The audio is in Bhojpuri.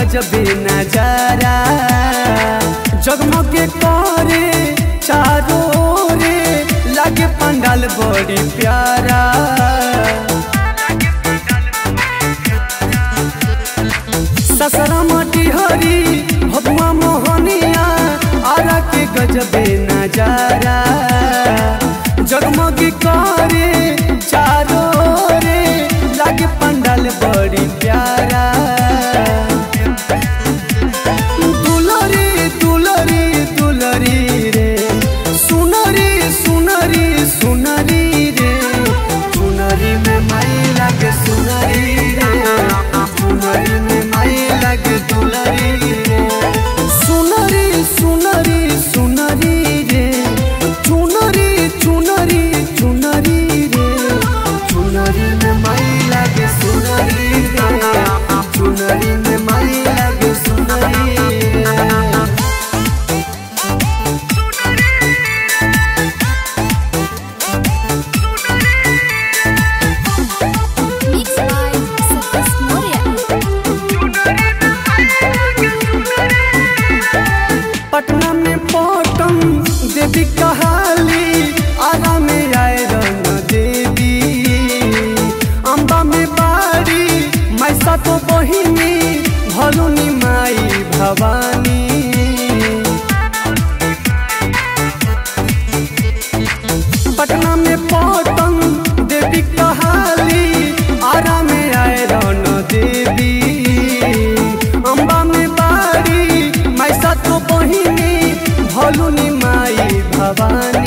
गजबे नजारा जगमगे करे चारों रे लागे पंडाल बड़ी प्यारा ससरा माटी हरी भगवा मोहनिया आरा के गजबे नजारा जगमगी करे चारों रे लागे पंडाल बड़ी प्यारा दुलरी दुलरी दुलरी रे सुनरी सुनरी सुनरी रे सुनरी में माई लागे सुनरी रे सुनरी में माई लागे दुलरी रे सुनरी सुनरी सुनरी रे चुनरी चुनरी चुनरी रे चुनरी में माई लागे सुनरी रे चुनरी में माई लागे सुनरी रे Mixed by Satish Moria. Patna में पटम देवी कहाली आरा में आए रंग देवी अम्बा में बाड़ी मैसा तो बहिनी भलुनी माई भवानी पटना में पटम देवी कहाली आरा में आए रन देवी अम्बा में बाड़ी मैसा तो बहिनी भलुनी माई भवानी